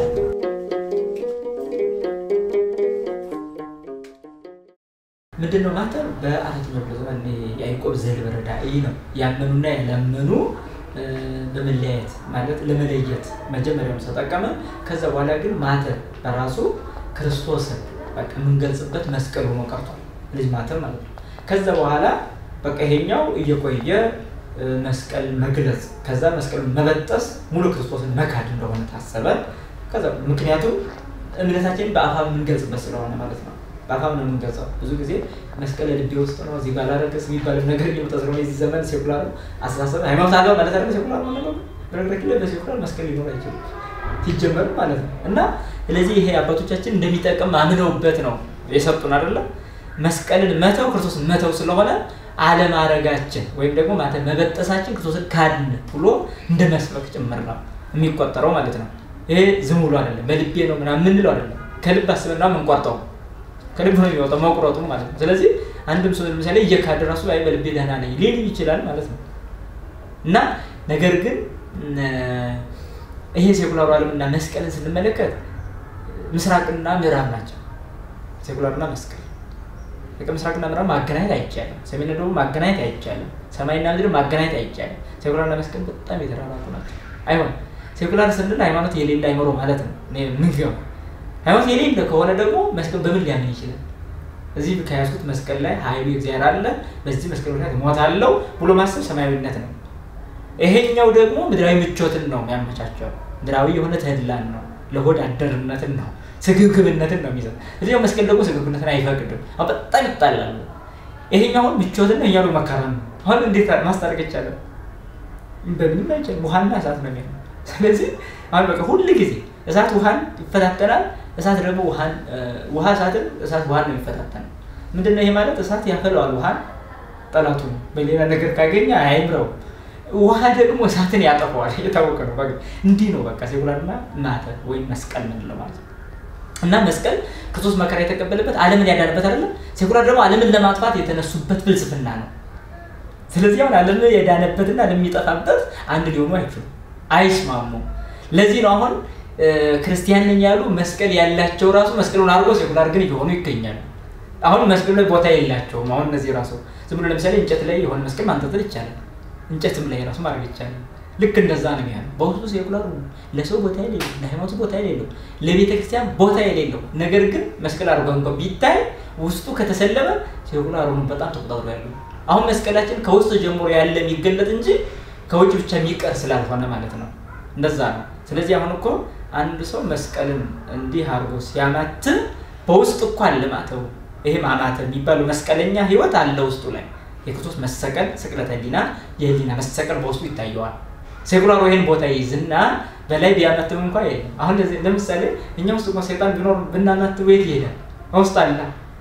ምንድን ነው ማተር በአራተኛው ክፍለ ዘመን የያዕቆብ ዘልበረዳ ይህ ነው ያመኑና ያላመኑ በመለያየት ማለት ለመለየት መጀመሪያውን ተጠቀመ። ከዛ በኋላ ግን ማተር በራሱ ክርስቶስን በቃ የምንገልጽበት መስቀል ሆኖ ቀርቷል። ልጅ ማተር ማለት ነው። ከዛ በኋላ በቃ ይሄኛው እየቆየ መስቀል መግለጽ ከዛ መስቀል መበጠስ ሙሉ ክርስቶስን መካድ እንደሆነ ታሰበ። ከዛ ምክንያቱም እምነታችንን በአፋ የምንገልጽበት ስለሆነ ማለት ነው። በአፋም ነው የምንገልጸው። ብዙ ጊዜ መስቀል ልቤ ውስጥ ነው እዚህ ባላረገስ የሚባለው ነገር እየመጣ ስለሆነ የዚህ ዘመን ሴኩላር አስተሳሰብ ሃይማኖት አለው ማለት አይደለም። ሴኩላር ማለት ነው። በነገራችን ላይ በሴኩላር መስቀል ሊኖር አይችልም ሲጀመር ማለት ነው። እና ስለዚህ ይሄ አባቶቻችን እንደሚጠቅም አምነውበት ነው የሰጡን አይደለም። መስቀልን መተው ክርስቶስን መተው ስለሆነ አለማረጋችን ወይም ደግሞ ማተ መበጠሳችን ክርስቶስን ካድን ብሎ እንደ መስበክ ጭምር ነው የሚቆጠረው ማለት ነው። ይሄ ዝም ብሎ አይደለም፣ በልቤ ነው ምናምን የምንለው አይደለም። ከልብ አስበና የምንቆርጠው ከልብ ነው የሚወጣው መቁረጡ ማለት ነው። ስለዚህ አንድም ሰው ለምሳሌ እየካደ ራሱ አይ በልቤ ደህና ነኝ ሊል ይችላል ማለት ነው። እና ነገር ግን ይሄ ሴኩላሩ ዓለምና መስቀልን ስንመለከት ምስራቅና ምዕራብ ናቸው። ሴኩላርና መስቀል በቃ ምስራቅና ምዕራብ ማገናኘት አይቻልም። ሰሜንና ደቡብ ማገናኘት አይቻልም። ሰማይና ምድር ማገናኘት አይቻልም። ሴኩላርና መስቀል በጣም የተራራቁ ናቸው። አይሆን ሴኩላር ስንል ሃይማኖት የሌለ አይምሮ ማለት ነው። ምንገው ሃይማኖት የሌለ ከሆነ ደግሞ መስቀል በምን ሊያምን ይችላል? እዚህ ከያዝኩት መስቀል ላይ ኃይሉ እግዚአብሔር አለ፣ በዚህ መስቀል ምክንያት እሞታለሁ ብሎ ማሰብ ሰማያዊነት ነው። ይሄኛው ደግሞ ምድራዊ ምቾትን ነው የሚያመቻቸው። ምድራዊ የሆነ ተድላን ነው፣ ለሆድ አደርነትን ነው፣ ስግብግብነትን ነው የሚሰጥ። እዚያው መስቀል ደግሞ ስግብግብነትን አይፈቅድም። አሁን በጣም ይጣላሉ። ይሄኛው አሁን ምቾትን ነው፣ እኛው መከራን ነው። አሁን እንዴት ማስታረቅ ይቻላል? በምንም አይቻልም። ውሃና እሳት ነው የሚሆነው። ስለዚህ አሁን በቃ ሁል ጊዜ እሳት ውሃን ይፈታተናል። እሳት ደግሞ ውሃን ውሃ እሳትን እሳት ውሃን ነው የሚፈታተነው። ምንድን ነው ይሄ ማለት? እሳት ያፈለዋል ውሃን ጠላቱ ነው። በሌላ ነገር ካገኘ አይምረው። ውሃ ደግሞ እሳትን ያጠፈዋል። የታወቀ ነው። እንዲህ ነው በቃ ሴኩላርና ማተ ወይም መስቀል ምንለው ማለት ነው። እና መስቀል ክርስቶስ መከራ የተቀበለበት ዓለምን ያዳነበት አይደለም። ሴኩላር ደግሞ ዓለምን ለማጥፋት የተነሱበት ፍልስፍና ነው። ስለዚህ አሁን ዓለምን የዳነበትና ዓለም የሚጠፋበት አንድ ሊሆኑ አይችሉም፣ አይስማሙም። ለዚህ ነው አሁን ክርስቲያን ነኝ ያሉ መስቀል ያላቸው ራሱ መስቀሉን አድርጎ ሴኩላር ግን እየሆኑ ይገኛሉ። አሁን መስቀሉ ላይ ቦታ የላቸውም። አሁን እነዚህ ራሱ ዝም ብሎ ለምሳሌ እንጨት ላይ የሆነ መስቀል ማንጠልጠል ይቻላል። እንጨትም ላይ ራሱ ማድረግ ይቻላል። ልክ እንደዛ ነው የሚሆነው። በውስጡ ሴኩላር ለሰው ቦታ የሌለው ለሃይማኖቱ ቦታ የሌለው ለቤተ ክርስቲያን ቦታ የሌለው ነገር ግን መስቀል አድርጎ እንኳ ቢታይ ውስጡ ከተሰለመ ሴኩላሩን በጣም ተቆጣጥሮ ያለው አሁን መስቀላችን ከውስጥ ጀምሮ ያለ የሚገለጥ እንጂ ከውጭ ብቻ የሚቀር ስላልሆነ ማለት ነው። እንደዛ ነው። ስለዚህ አሁን እኮ አንድ ሰው መስቀልን እንዲህ አድርጎ ሲያማትም በውስጥ እኮ አለ ማተው። ይሄ ማማተብ የሚባለው መስቀለኛ ህይወት አለ ውስጡ ላይ የክርስቶስ መሰቀል ስቅለተ ህሊና የህሊና መሰቀል በውስጡ ይታየዋል። ሴኩላሩ ይህን ቦታ ይይዝና በላይ ቢያማትብ እንኳ የለም። አሁን ለምሳሌ እኛ ውስጥ እንኳ ሴጣን ቢኖር ብናማትብ የት ይሄዳል? ውስጥ አለ።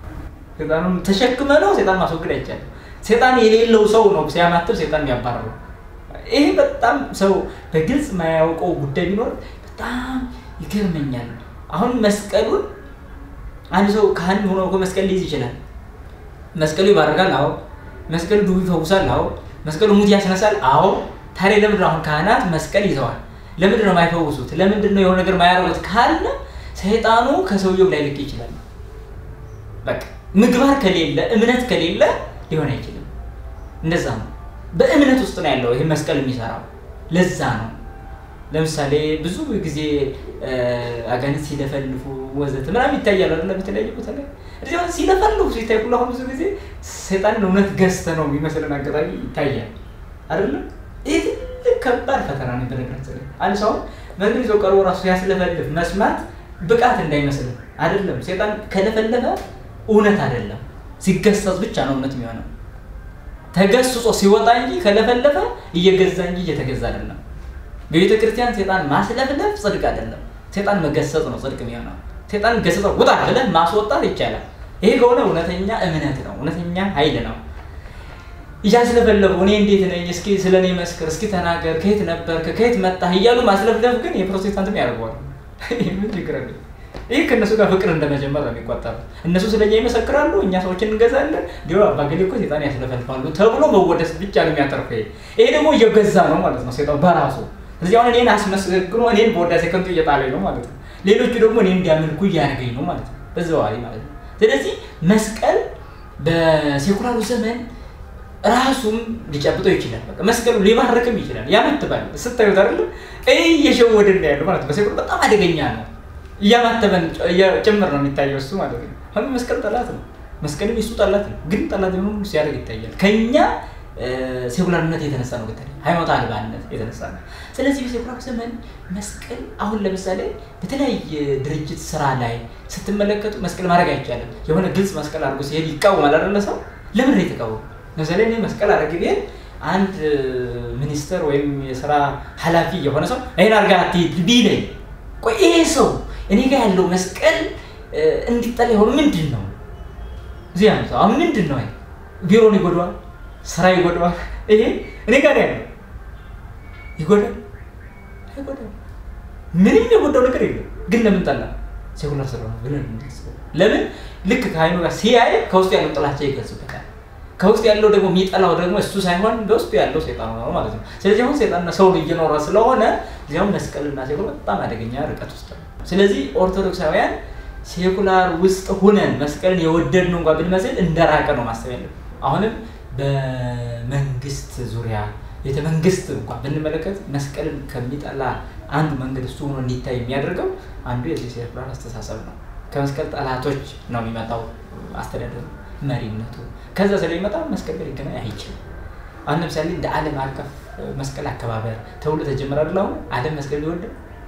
ሴጣኑን ተሸክመ ነው ሴጣን ማስወገድ አይቻልም። ሴጣን የሌለው ሰው ነው ሲያማትብ ሴጣን የሚያባርረው። ይሄ በጣም ሰው በግልጽ የማያውቀው ጉዳይ ቢኖር በጣም ይገርመኛል። አሁን መስቀሉን አንድ ሰው ካህን ሆኖ እኮ መስቀል ሊይዝ ይችላል። መስቀሉ ይባርካል። አዎ። መስቀሉ ድውይ ይፈውሳል። አዎ። መስቀሉ ሙት ያስነሳል። አዎ። ታዲያ ለምንድን ነው አሁን ካህናት መስቀል ይዘዋል? ለምንድን ነው የማይፈውሱት? ለምንድን ነው የሆነ ነገር የማያደርጉት ካለ ሰይጣኑ ከሰውየው ላይ ልቅ ይችላል። በቃ ምግባር ከሌለ እምነት ከሌለ ሊሆን አይችልም። እንደዛ ነው። በእምነት ውስጥ ነው ያለው ይህ መስቀል የሚሰራው። ለዛ ነው ለምሳሌ ብዙ ጊዜ አጋንንት ሲለፈልፉ ወዘተ ምናምን ይታያል አይደለ? በተለያየ ቦታ ላይ እዚህ አሁን ሲለፈልፉ ሲታይ ሁሉ አሁን ብዙ ጊዜ ሰይጣንን እውነት ገዝተ ነው የሚመስለን አጋጣሚ ይታያል አይደለም? ይህ ትልቅ ከባድ ፈተና ነው። በነገራችን ላይ አንድ ሰው መንገድ ይዞ ቀርቦ ራሱ ሲያስለፈልፍ መስማት ብቃት እንዳይመስልም አይደለም። ሰይጣን ከለፈለፈ እውነት አይደለም፣ ሲገሰጽ ብቻ ነው እውነት የሚሆነው። ተገስጾ ሲወጣ እንጂ ከለፈለፈ እየገዛ እንጂ እየተገዛ አይደለም። በቤተ ክርስቲያን ሴጣን ማስለፍለፍ ጽድቅ አይደለም። ሴጣን መገሰጽ ነው ጽድቅ የሚሆነው። ሴጣን ገሰጸ ውጣ ብለህ ማስወጣት ይቻላል። ይሄ ከሆነ እውነተኛ እምነት ነው፣ እውነተኛ ኃይል ነው። እያስለፈለፉ እኔ እንዴት ነኝ፣ እስኪ ስለ እኔ መስክር፣ እስኪ ተናገር፣ ከየት ነበርክ፣ ከየት መጣህ እያሉ ማስለፍለፍ ግን የፕሮቴስታንትም ያደርገዋል። ምን ችግር አለ? ይህ ከእነሱ ጋር ፍቅር እንደመጀመር ነው የሚቆጠረው። እነሱ ስለኛ ይመሰክራሉ፣ እኛ ሰዎችን እንገዛለን። እንዲ አባገሌ እኮ ሴጣን ያስለፈልፋሉ ተብሎ መወደስ ብቻ ነው የሚያተርፈው። ይሄ ይሄ ደግሞ እየገዛ ነው ማለት ነው ሴጣን በራሱ ስለዚህ አሁን እኔን አስመስግኖ እኔን በወዳሴ ከንቱ እየጣለኝ ነው ማለት ነው። ሌሎቹ ደግሞ እኔን እንዲያመልኩ እያደረገኝ ነው ማለት ነው፣ በዘዋዋሪ ማለት ነው። ስለዚህ መስቀል በሴኩላሩ ዘመን ራሱም ሊጨብጠው ይችላል። በቃ መስቀሉ ሊባርክም ይችላል። ያመትባል። ስታዩት አይደለም እየሸወድን ያለው ማለት ነው። በሴኩላር በጣም አደገኛ ነው። እያማተበን ጭምር ነው የሚታየው እሱ ማለት ነው። አሁን መስቀል ጠላት ነው። መስቀልም የሱ ጠላት ነው። ግን ጠላት የሆኑ ሲያደርግ ይታያል። ከኛ ሴኩላርነት የተነሳ ነው። በተለይ ሃይማኖት አልባነት የተነሳ ነው። ስለዚህ በሴኩላር ዘመን መስቀል አሁን ለምሳሌ በተለያየ ድርጅት ስራ ላይ ስትመለከቱ መስቀል ማድረግ አይቻልም። የሆነ ግልጽ መስቀል አድርጎ ሲሄድ ይቃወማል አይደለ? ሰው ለምን ነው የተቃወሙ? ለምሳሌ እኔ መስቀል አድርግ ብሄድ አንድ ሚኒስተር ወይም የስራ ኃላፊ የሆነ ሰው ይህን አድርጋ አትሄድ ቢለኝ፣ ቆይ ይሄ ሰው እኔ ጋር ያለው መስቀል እንዲጠላ የሆኑ ምንድን ነው? እዚያ ነው አሁን ምንድን ነው? ቢሮን ይጎደዋል፣ ስራ ይጎደዋል። ይሄ እኔ ጋር ያለው ይጎዳል አይጎዳም? ምንም የጎዳው ነገር የለም። ግን ለምን ጠላ? ሴኩላር ስለሆነ ብለን ለምን ልክ ከአይኑ ጋር ሲያይ ከውስጡ ያለው ጥላቻ ይገልጽበታል። ከውስጥ ያለው ደግሞ የሚጠላው ደግሞ እሱ ሳይሆን በውስጡ ያለው ሴጣን ነው ማለት ነው። ስለዚህ አሁን ሴጣንና ሰው እየኖረ ስለሆነ እዚያውም መስቀልና ሴኩላር በጣም አደገኛ ርቀት ውስጥ ነው። ስለዚህ ኦርቶዶክሳውያን ሴኩላር ውስጥ ሁነን መስቀልን የወደድነው እንኳ ብንመስል እንደራቀ ነው ማሰብ ያለብን። አሁንም በመንግስት ዙሪያ ቤተ መንግስት እንኳ ብንመለከት መስቀልን ከሚጠላ አንዱ መንገድ እሱ ሆኖ እንዲታይ የሚያደርገው አንዱ የዚህ ሴኩላር አስተሳሰብ ነው። ከመስቀል ጠላቶች ነው የሚመጣው አስተዳደሩ፣ መሪነቱ። ከዛ ስለሚመጣ መስቀል ጋር ሊገናኝ አይችልም። አሁን ለምሳሌ እንደ ዓለም አቀፍ መስቀል አከባበር ተብሎ ተጀመረ አይደል? አሁን ዓለም መስቀል ሊወድ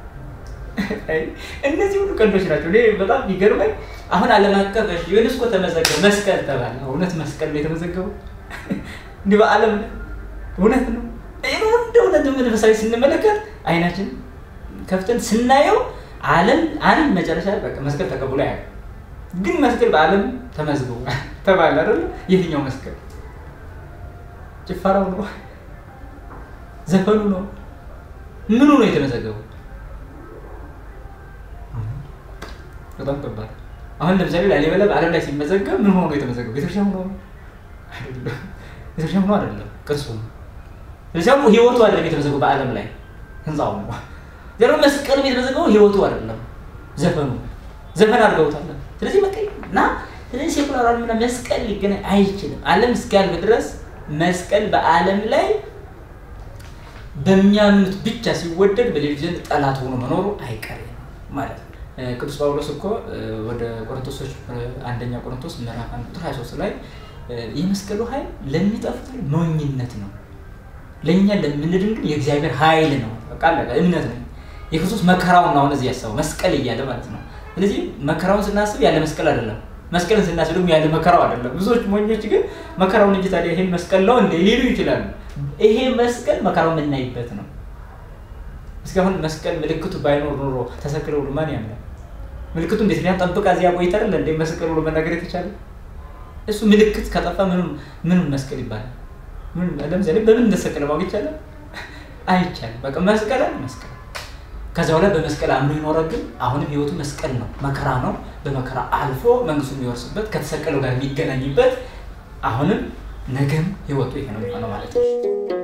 እነዚህ ሁሉ ቀልዶች ናቸው። እኔ በጣም የሚገርመኝ አሁን ዓለም አቀፍ ዩኔስኮ ተመዘገበ፣ መስቀል ተባለ። እውነት መስቀል ነው የተመዘገበው? እንዲህ በዓለም እውነት ነው። ይህ እንደ እውነት መንፈሳዊ ስንመለከት አይናችን ከፍተን ስናየው ዓለም አንድ መጨረሻ በቃ መስቀል ተቀብሎ ያለ ግን መስቀል በዓለም ተመዝግቦ ተባለ አይደለ? የትኛው መስቀል? ጭፈራው ነው? ዘፈኑ ነው? ምኑ ነው የተመዘገበው? በጣም ከባድ። አሁን ለምሳሌ ላሊበላ በዓለም ላይ ሲመዘገብ ምን ሆኖ የተመዘገበው? ቤተክርስቲያን ሆኖ አይደለም። ቤተክርስቲያን ሆኖ አይደለም፣ ቅርሱ ነው። ለዚያም ህይወቱ አይደለም የተመዘገበው በዓለም ላይ ህንፃው ነው። ዘሮ መስቀሉ የተመዘገበው ህይወቱ አይደለም፣ ዘፈኑ ዘፈን አድርገውታል። ስለዚህ በቃ እና ስለዚህ ሴኩላር ዓለምና መስቀል ሊገናኝ አይችልም። ዓለም እስኪያልፍ ድረስ መስቀል በዓለም ላይ በሚያምኑት ብቻ ሲወደድ በሌሎች ዘንድ ጠላት ሆኖ መኖሩ አይቀሬ ነው ማለት ነው። ቅዱስ ጳውሎስ እኮ ወደ ቆሮንቶሶች አንደኛ ቆሮንቶስ ምዕራፍ አንድ ቁጥር 23 ላይ የመስቀሉ ኃይል ለሚጠፉት ሞኝነት ነው፣ ለእኛ ለምንድን ግን የእግዚአብሔር ኃይል ነው። በቃ አለቀ። እምነት ነው። የክርስቶስ መከራውን አሁን እዚህ ያሰበው መስቀል እያለ ማለት ነው። ስለዚህ መከራውን ስናስብ ያለ መስቀል አይደለም፣ መስቀልን ስናስብ ደግሞ ያለ መከራው አይደለም። ብዙዎች ሞኞች ግን መከራውን እንጂ ታዲያ ይሄን መስቀል ነው እንደ ሊሉ ይችላሉ። ይሄ መስቀል መከራው የምናይበት ነው። እስካሁን መስቀል ምልክቱ ባይኖር ኖሮ ተሰቅለው ብሎ ማን ያምናል? ምልክቱ እንዴት ሊያን ጠብቃ እዚያ ቆይታ አይደለ እንደ መስቀል ብሎ መናገር የተቻለ እሱ ምልክት ከጠፋ ምንም ምንም መስቀል ይባላል? ምን ለምሳሌ በምን እንደተሰቀለ ማወቅ ይቻላል? አይቻልም። በቃ መስቀል መስቀል ከዛ በኋላ በመስቀል አምኖ የኖረ ግን አሁንም ህይወቱ መስቀል ነው፣ መከራ ነው። በመከራ አልፎ መንግስቱ የሚወርስበት ከተሰቀለው ጋር የሚገናኝበት አሁንም ነገም ህይወቱ ይሄ ነው የሚሆነው ማለት ነው።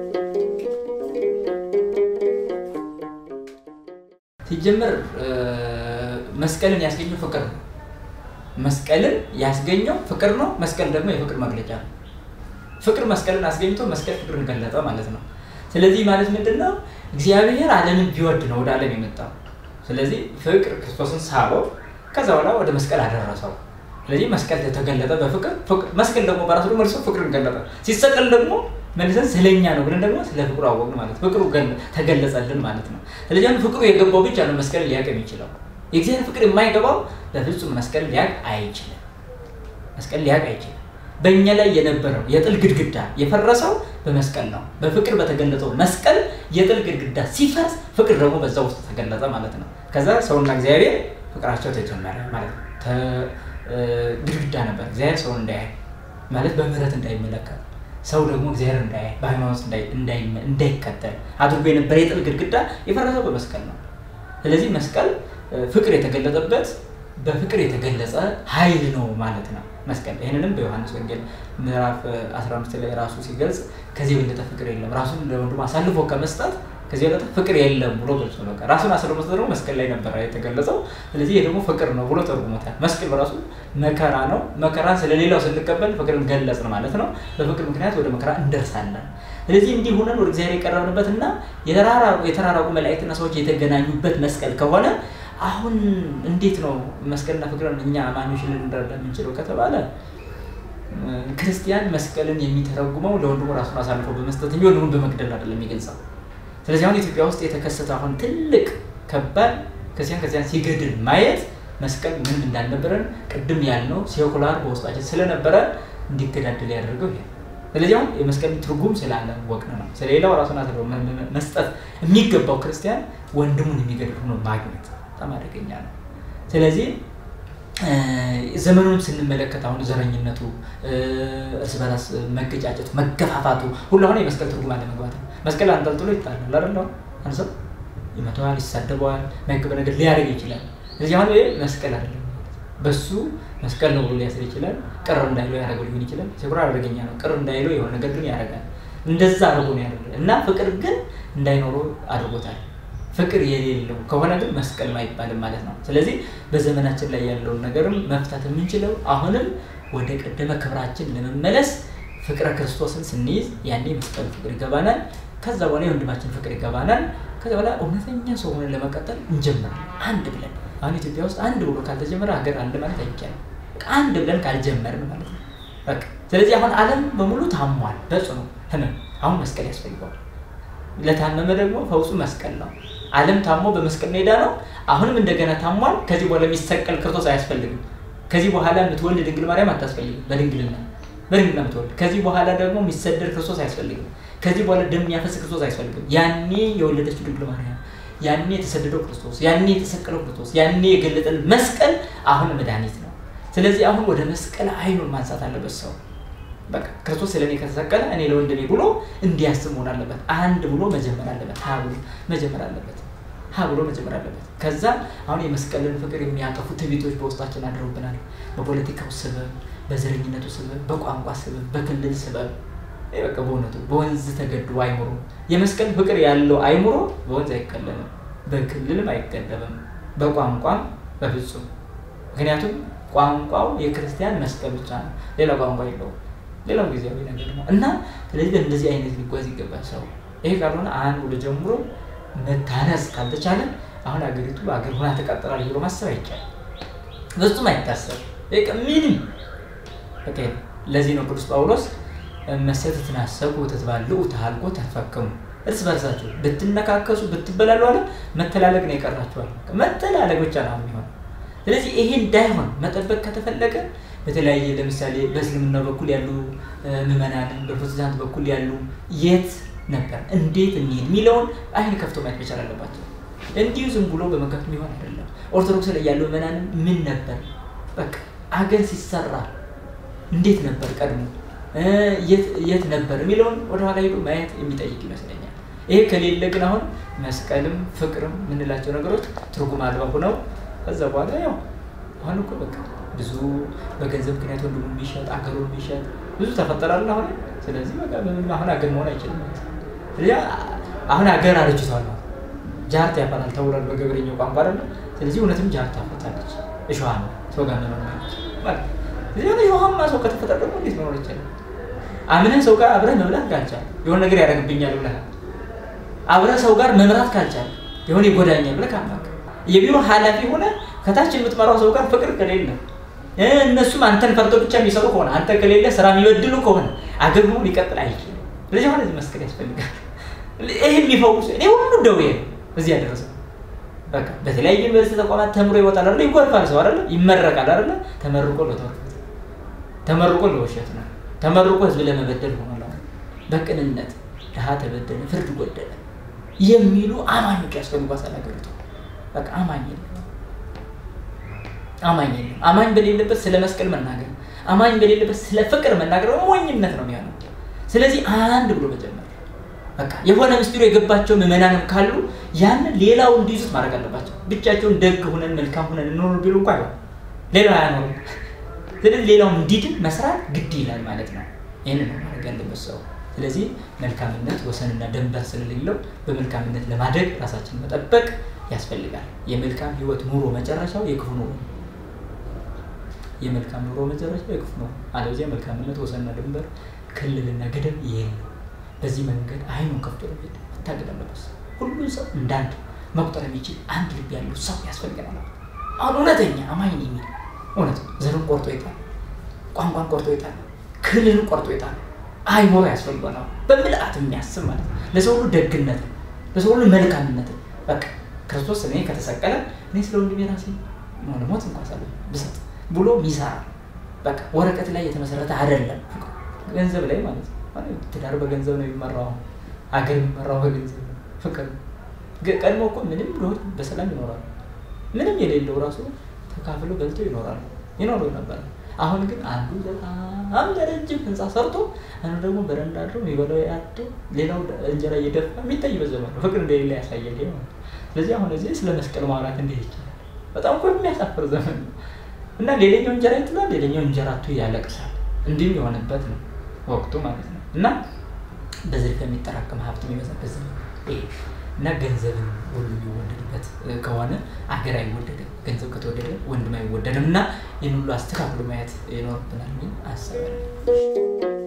ሲጀመር መስቀልን ያስገኘው ፍቅር ነው። መስቀልን ያስገኘው ፍቅር ነው። መስቀል ደግሞ የፍቅር መግለጫ ነው። ፍቅር መስቀልን አስገኝቶ መስቀል ፍቅርን ገለጠ ማለት ነው። ስለዚህ ማለት ምንድን ነው? እግዚአብሔር ዓለምን ቢወድ ነው ወደ ዓለም የመጣው። ስለዚህ ፍቅር ክርስቶስን ሳበው፣ ከዛ በኋላ ወደ መስቀል አደረሰው። ስለዚህ መስቀል ተገለጠ በፍቅር መስቀል ደግሞ በራሱ ደግሞ መልሶ ፍቅርን ገለጠ። ሲሰቀል ደግሞ መልሰን ስለኛ ነው ብለን ደግሞ ስለ ፍቅሩ አወቅን ማለት ፍቅሩ ተገለጸልን ማለት ነው። ስለዚህ ፍቅሩ የገባው ብቻ ነው መስቀል ሊያቅ የሚችለው። የእግዚአብሔር ፍቅር የማይገባው በፍጹም መስቀል ሊያቅ አይችልም። መስቀል ሊያቅ አይችልም። በእኛ ላይ የነበረው የጥል ግድግዳ የፈረሰው በመስቀል ነው። በፍቅር በተገለጸው መስቀል የጥል ግድግዳ ሲፈርስ ፍቅር ደግሞ በዛ ውስጥ ተገለጸ ማለት ነው። ከዛ ሰውና እግዚአብሔር ፍቅራቸው ተጀመረ ማለት ነው። ግድግዳ ነበር እግዚአብሔር ሰውን እንዳያይ ማለት በምህረት እንዳይመለከት ሰው ደግሞ እግዚአብሔር እንዳያይ በሃይማኖት እንዳይከተል አድርጎ የነበረ የጥል ግድግዳ የፈረሰው በመስቀል ነው። ስለዚህ መስቀል ፍቅር የተገለጠበት በፍቅር የተገለጸ ኃይል ነው ማለት ነው መስቀል። ይህንንም በዮሐንስ ወንጌል ምዕራፍ 15 ላይ ራሱ ሲገልጽ ከዚህ የበለጠ ፍቅር የለም፣ ራሱን ለወንድሙ አሳልፎ ከመስጠት ከዚህ የበለጠ ፍቅር የለም ብሎ ገልጾ በቃ ራሱን አሳልፎ መስጠት ደግሞ መስቀል ላይ ነበረ የተገለጸው። ስለዚህ ይህ ደግሞ ፍቅር ነው ብሎ ተርጉሞታል። መስቀል በራሱ መከራ ነው። መከራን ስለሌላው ስንቀበል ፍቅርን ገለጽን ማለት ነው። በፍቅር ምክንያት ወደ መከራ እንደርሳለን። ስለዚህ እንዲህ ሆነን ወደ እግዚአብሔር የቀረብንበትና የተራራቁ መላእክትና ሰዎች የተገናኙበት መስቀል ከሆነ አሁን እንዴት ነው መስቀልና ፍቅርን እኛ አማኞች ልንረዳ የምንችለው ከተባለ ክርስቲያን መስቀልን የሚተረጉመው ለወንድሙ ራሱን አሳልፎ በመስጠት እንጂ ወንድሙን በመግደል አይደለም የሚገልጸው። ስለዚህ አሁን ኢትዮጵያ ውስጥ የተከሰተ አሁን ትልቅ ከባድ ክርስቲያን ክርስቲያን ሲገድል ማየት መስቀል ምን እንዳልነበረን ቅድም ያልነው ሴኩላር በውስጣችን ስለነበረ እንዲገዳደል ያደርገው ይሄ። ስለዚህ አሁን የመስቀል ትርጉም ስላላወቅን ነው። ስለሌላው ራሱን አሳልፎ መስጠት የሚገባው ክርስቲያን ወንድሙን የሚገድል ሆኖ ማግኘት በጣም አደገኛ ነው። ስለዚህ ዘመኑን ስንመለከት አሁን ዘረኝነቱ፣ እርስ በራስ መገጫጨቱ፣ መገፋፋቱ ሁሉ አሁን የመስቀል ትርጉም አለመግባት ነው። መስቀል አንጠልጥሎ ይጣላል አይደል? አንድ ሰው ይመተዋል፣ ይሳደበዋል፣ ማይገባ ነገር ሊያደርግ ይችላል። ስለዚህ አሁን ይሄ መስቀል አይደለም። በሱ መስቀል ነው ብሎ ሊያስር ይችላል። ቅር እንዳይለው ያደረገው ሊሆን ይችላል። ሴኩላር አደገኛ ነው። ቅር እንዳይለው የሆነ ነገር ግን ያደርጋል። እንደዛ አድርጎ ነው ያደረገ እና ፍቅር ግን እንዳይኖረው አድርጎታል። ፍቅር የሌለው ከሆነ ግን መስቀል አይባልም ማለት ነው። ስለዚህ በዘመናችን ላይ ያለውን ነገርም መፍታት የምንችለው አሁንም ወደ ቀደመ ክብራችን ለመመለስ ፍቅረ ክርስቶስን ስንይዝ ያኔ መስቀሉ ፍቅር ይገባናል። ከዛ በኋላ የወንድማችን ፍቅር ይገባናል። ከዛ በኋላ እውነተኛ ሰው ሆነን ለመቀጠል እንጀምራለን አንድ ብለን። አሁን ኢትዮጵያ ውስጥ አንድ ብሎ ካልተጀመረ ሀገር አለ ማለት አይቻልም። አንድ ብለን ካልጀመርን ማለት ነው። በቃ ስለዚህ አሁን ዓለም በሙሉ ታሟል በጽኑ ህመም። አሁን መስቀል ያስፈልገዋል። ለታመመ ደግሞ ፈውሱ መስቀል ነው። ዓለም ታሞ በመስቀል ሜዳ ነው። አሁንም እንደገና ታሟል። ከዚህ በኋላ የሚሰቀል ክርስቶስ አያስፈልግም። ከዚህ በኋላ የምትወልድ ድንግል ማርያም አታስፈልግም። በድንግልና በድንግልና የምትወልድ ከዚህ በኋላ ደግሞ የሚሰደድ ክርስቶስ አያስፈልግም። ከዚህ በኋላ ደም የሚያፈስ ክርስቶስ አያስፈልግም። ያኔ የወለደችው ድንግል ማርያም፣ ያኔ የተሰደደው ክርስቶስ፣ ያኔ የተሰቀለው ክርስቶስ፣ ያኔ የገለጠን መስቀል አሁን መድኃኒት ነው። ስለዚህ አሁን ወደ መስቀል አይኑን ማንሳት አለበት ሰው በቃ ክርስቶስ ስለ እኔ ከተሰቀለ እኔ ለወንድሜ ብሎ እንዲያስብ መሆን አለበት። አንድ ብሎ መጀመር አለበት። ሀ ብሎ መጀመር አለበት። ሀ ብሎ መጀመር አለበት። ከዛ አሁን የመስቀልን ፍቅር የሚያጠፉ ትዕቢቶች በውስጣችን አድረውብናል። በፖለቲካው ስበብ፣ በዘረኝነቱ ስበብ፣ በቋንቋ ስበብ፣ በክልል ስበብ በቃ በእውነቱ በወንዝ ተገድቦ አይምሮ የመስቀል ፍቅር ያለው አይምሮ በወንዝ አይቀለልም፣ በክልልም አይገደብም፣ በቋንቋም በፍጹም ምክንያቱም ቋንቋው የክርስቲያን መስቀል ብቻ ነው። ሌላ ቋንቋ የለውም። ሌላው ጊዜያዊ ነገር ነው እና ስለዚህ እንደዚህ አይነት ሊጓዝ ይገባል ሰው። ይሄ ካልሆነ አንድ ወደ ጀምሮ መታነጽ ካልተቻለ አሁን ሀገሪቱ ሀገር ሆና ተቃጠላል ብሎ ማሰብ አይቻልም። በፍጹም አይታሰብ ምንም በቃ ለዚህ ነው ቅዱስ ጳውሎስ መሰት ትናሰቡ ትትባልዑ ተሃልቆ ተፈክሙ እርስ በርሳችሁ ብትነካከሱ ብትበላሉ አለ መተላለቅ ነው የቀራችኋል። መተላለቅ ብቻ ነው የሚሆነው። ስለዚህ ይሄ እንዳይሆን መጠበቅ ከተፈለገ በተለያየ ለምሳሌ በእስልምና በኩል ያሉ ምዕመናንን በፕሮቴስታንት በኩል ያሉ የት ነበር እንዴት እንሄድ የሚለውን አይን ከፍቶ ማየት መቻል አለባቸው። እንዲሁ ዝም ብሎ በመከፍት የሚሆን አይደለም። ኦርቶዶክስ ላይ ያለው ምዕመናንን ምን ነበር በቃ አገር ሲሰራ እንዴት ነበር ቀድሞ የት ነበር የሚለውን ወደኋላ ሄዶ ማየት የሚጠይቅ ይመስለኛል። ይሄ ከሌለ ግን አሁን መስቀልም ፍቅርም የምንላቸው ነገሮች ትርጉም አልባ ሆነው ከዛ በኋላ ያው አሁን እኮ በቃ ብዙ በገንዘብ ምክንያት ወንድሙ የሚሸጥ አገሩን የሚሸጥ ብዙ ተፈጠራል አሁን። ስለዚህ በቃ ምንም አሁን አገር መሆን አይችልም። ስለዚህ አሁን አገር አርጅቷል። ጃርት ያፈራል ተብሏል በገበሬኛው ቋንቋ አይደለ? ስለዚህ እውነትም ጃርት ታፈጣለች። እሸዋ ነው ሰው ጋር መኖር ማለት ስለዚህ የሆነ እሾሃማ ሰው ከተፈጠረ ደግሞ እንዴት መኖር ይቻላል? አምነህ ሰው ጋር አብረህ መብላት ካልቻል የሆነ ነገር ያደርግብኛል ብለህ አብረህ ሰው ጋር መምራት ካልቻል የሆነ ይጎዳኛል ብለህ ካማክ የቢሮ ኃላፊ ሆነ ከታች የምትመራው ሰው ጋር ፍቅር ከሌለ እነሱም አንተን ፈርቶ ብቻ የሚሰሩ ከሆነ አንተ ከሌለ ስራ የሚበድሉ ከሆነ አገር መሆን ሊቀጥል አይችልም። ስለዚህ አሁን እዚህ መስቀል ያስፈልጋል። ይህ የሚፈውስ እኔ ሁሉ ደዌ ነው እዚህ ያደረሰው። በቃ በተለያዩ ዩኒቨርሲቲ ተቋማት ተምሮ ይወጣል አይደለ? ይጎርፋል ሰው አይደለ? ይመረቃል አይደለ? ተመርቆ ለተወርፈት ተመርቆ ለውሸት ነው። ተመርቆ ህዝብ ለመበደል ሆኗል። በቅንነት ድሀ ተበደለ፣ ፍርድ ጎደለ የሚሉ አማኞች ያስፈልጓታል ሀገሪቱ። በቃ አማኝ የለም፣ አማኝ የለም። አማኝ በሌለበት ስለ መስቀል መናገር፣ አማኝ በሌለበት ስለ ፍቅር መናገር ሞኝነት ነው የሚሆነው። ስለዚህ አንድ ብሎ መጀመር በቃ የሆነ ምስጢሩ የገባቸው ምዕመናንም ካሉ ያንን ሌላው እንዲይዙት ማድረግ አለባቸው። ብቻቸውን ደግ ሁነን መልካም ሁነን እንኖር ቢሉ እንኳ አይሆን ሌላው አያኖርም። ስለዚህ ሌላው እንዲድን መስራት ግድ ይላል ማለት ነው። ይህንን ነው ማድረግ ያለበት ሰው። ስለዚህ መልካምነት ወሰንና ደንበር ስለሌለው በመልካምነት ለማደግ ራሳችንን መጠበቅ ያስፈልጋል። የመልካም ህይወት ኑሮ መጨረሻው የክፉ ኑሮ ነው። የመልካም ኑሮ መጨረሻው የክፉ ኑሮ፣ አለበዚያ መልካምነት ወሰንና ድንበር ክልልና ገደብ የለም። በዚህ መንገድ አይኑን ከፍቶ ለመሄድ መታገል አለበት። ሁሉን ሰው እንዳንድ መቁጠር የሚችል አንድ ልብ ያለው ሰው ያስፈልገናል። አሁን እውነተኛ አማኝ የሚል እውነት ዘርን ቆርጦ ይጣል፣ ቋንቋን ቆርጦ ይጣል፣ ክልልን ቆርጦ ይጣል። አይሞራ ያስፈልገናል። በምልአት የሚያስብ ማለት ነው። ለሰው ሁሉ ደግነትን፣ ለሰው ሁሉ መልካምነትን በቃ ክርስቶስ እኔ ከተሰቀለ እኔ ስለ ወንድሜ ራሴ ሞት እንኳ ሳለ ብሰጥ ብሎ ሚሰራ በቃ ወረቀት ላይ የተመሰረተ አይደለም። ገንዘብ ላይ ማለት ነው። ትዳር በገንዘብ ነው የሚመራው። ሀገር የሚመራው በገንዘብ ነው። ፍቅር ቀድሞ እኮ ምንም ቢሆን በሰላም ይኖራሉ። ምንም የሌለው ራሱ ተካፍሎ በልቶ ይኖራሉ ይኖሩ ነበር። አሁን ግን አንዱ በጣም ለረጅም ህንፃ ሰርቶ አንዱ ደግሞ በረንዳ አድሮ የሚበላው ያጡ ሌላው እንጀራ እየደፋ የሚታይ በዘመን ነው። ፍቅር እንደሌለ ያሳያል ማለት ስለዚህ አሁን እዚህ ስለ መስቀል ማውራት እንዴት ይችላል? በጣም እኮ የሚያሳፍር ዘመን ነው እና ሌላኛው እንጀራ ይጥላል፣ ሌላኛው እንጀራ አጥቶ ያለቅሳል። እንዲህም የሆነበት ነው ወቅቱ ማለት ነው እና በዝርፊያ የሚጠራቀም ሀብት የሚበዛበት ዘመን ይሄ እና ገንዘብን ሁሉ የሚወደድበት ከሆነ አገር አይወደድም። ገንዘብ ከተወደደ ወንድም አይወደድም። እና ይህን ሁሉ አስተካክሎ ማየት ይኖርብናል የሚል አሰባለሁ።